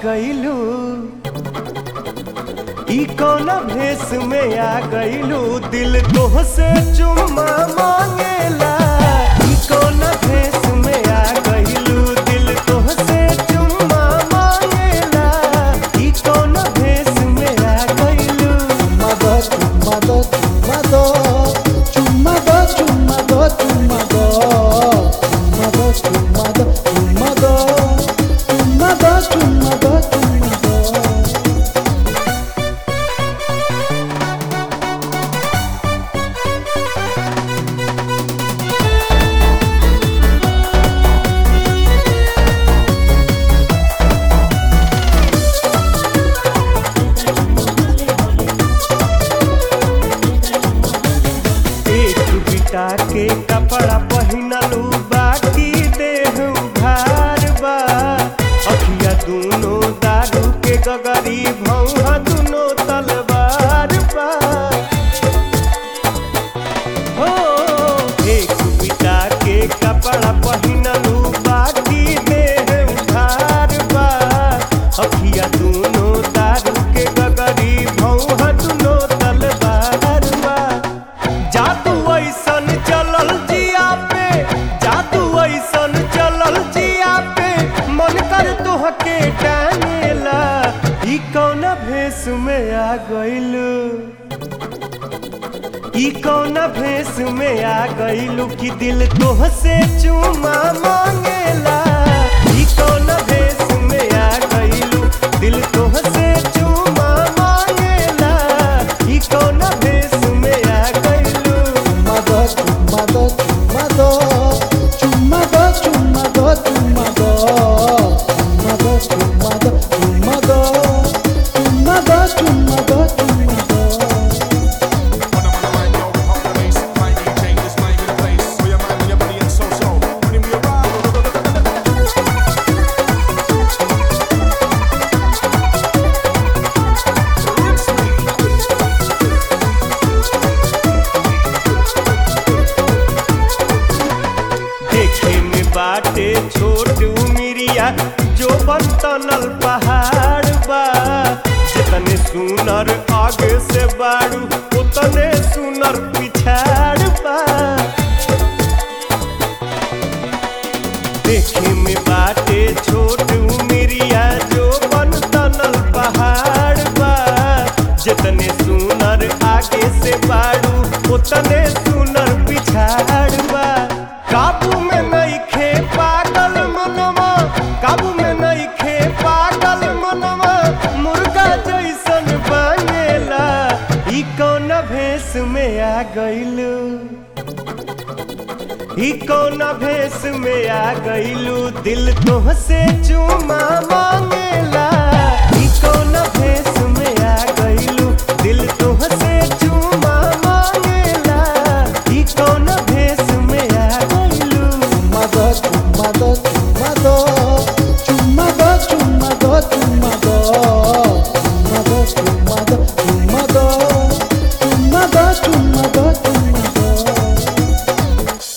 गईलू ई कौन भेष में आ गईलू दिल तोहसे चुम्मा मांगेला ई कौन भेष में आ गईलू दिल तोहसे चुम्मा मांगेला ई कौन भेष में आ गईलू Chumado, chumado, chumado, chumado, chumado, chumado, chumado, chumado, chumado, chumado, chumado, chumado. एक बिटा के कपड़ा पहिनलू बाकी देह उघार बा अखिया दूनो दारू के गगरी भौहा दूनो तलवार बा हो एक बिटा के कपड़ा पहिनलू बाकी देह उघार बा अखिया दूनो दारू के गगरी भौहा दूनो तलवार बा जादू ऐसन चलल जिया पे जादू ऐसन चलल जिया पे मन कर तोहके टांगेला ई कौन भेष में आ गइलू ई कौन भेष में आ गइलू कि दिल तोहसे चुमा मांगेला ई कौन भेष में आ गइलू दिल तोहसे चुमा मांगेला ई कौन भेष में आ गइलू Chumado, chumado, chumado, chumado, chumado, chumado, chumado, chumado, chumado, chumado, chumado, chumado. देखे में बाटे छोट उमिरिया जो बनतनल पहाड़ बा जितने सुनर आगे से बाड़ू उतने सुनर पिछाड़ बा देखे में बाटे छोट उमिरिया जो बनतनल पहाड़ बा जितने सुनर आगे से बाड़ू उतने सुनर पिछाड़ बा काबू में नहीं खे पागल मनवा काबू में नहीं खे पागल मनवा मुर्गा जैसन बनेला ई कौन भेष में आ गइलू ई कौन भेष में आ गइलू दिल तोहसे चुमा मांगेला